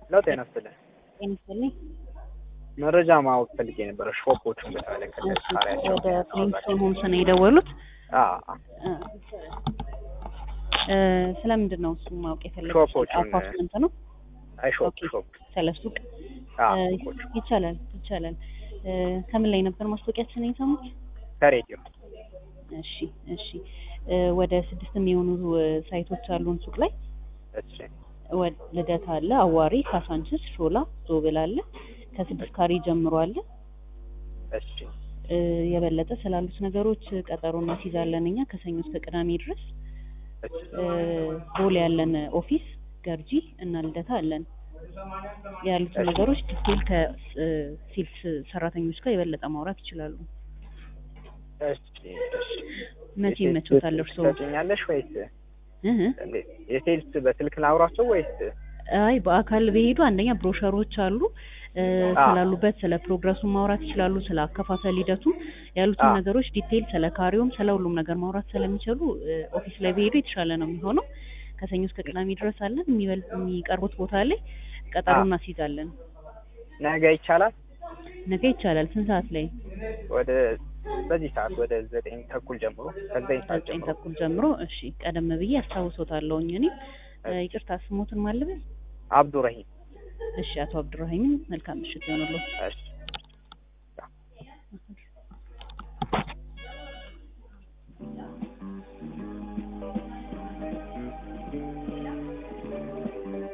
ነው ጤና ይስጥልኝ። ጤና ይስጥልኝ። መረጃ ማወቅ ፈልጌ የነበረ ሾፖቹን በተመለከተ እሺ፣ ጣሪያቸው ወደ ፕሪንስቶን ሆምስ ነው የደወሉት። አዎ እ፣ ስለምንድን ነው እሱ ማወቅ የፈለጉት? ሾፖቹን፣ አፓርትመንት ነው አይ ሾፕ ኦኬ። ሾፕ ስለ ሱቅ አዎ እ፣ ሾፖቹ ይቻላል ይቻላል። እ፣ ከምን ላይ ነበር ማስታወቂያችን የሰሙት? ከሬዲዮ እሺ እሺ። እ፣ ወደ ስድስት የሚሆኑ እ፣ ሳይቶች አሉን ሱቅ ላይ እሺ ወ- ልደታ አለ፣ አዋሪ፣ ካሳንችስ፣ ሾላ፣ ዞብል አለ። ከስድስት ካሬ ጀምሮ አለ። እሺ እ፣ የበለጠ ስላሉት ነገሮች ቀጠሮ እናስይዛለን እኛ ከሰኞ እስከ ቅዳሜ ድረስ። እሺ እ፣ ቦሌ ያለን ኦፊስ ገርጂ እና ልደታ አለን። ያሉትን እሺ። ነገሮች ዲቴል ከሴልስ ሰራተኞች ጋር የበለጠ ማውራት ይችላሉ። እሺ እሺ መቼ የሴልስ ይመቾታል እርስዎ? ትሰጪኛለሽ ወይስ እህ እንዴት? የሴልስ በስልክ ላውራቸው ወይስ አይ በአካል በሄዱ አንደኛ ብሮሸሮች አሉ እ፣ አ። ስላሉበት ስለ ፕሮግረሱ ማውራት ይችላሉ። ስለ አከፋፈል ሂደቱ ያሉትን አ። ነገሮች ዲቴይል ስለ ካሬውም ስለ ሁሉም ነገር ማውራት ስለሚችሉ እ፣ ኦፊስ ላይ በሄዱ የተሻለ ነው የሚሆነው። ከሰኞ እስከ ቅዳሜ ድረስ አለን። የሚበል የሚቀርቡት ቦታ ላይ ቀጠሮ አ። እናስይዛለን። ነገ ይቻላል? ነገ ይቻላል። ስንት ሰዓት ላይ? ወደ በዚህ ሰዓት ወደ ዘጠኝ ተኩል ጀምሮ ከዘጠኝ ሰዓት ዘጠኝ ጀምሮ ተኩል ጀምሮ። እሺ ቀደም ብዬ አስታውሶታለሁኝ እኔ እ፣ ይቅርታ ስሞትን ማልበል። አብዱረሂም እሺ አቶ አብዱራሂምን መልካም ምሽት ይሆንልዎት። እሺ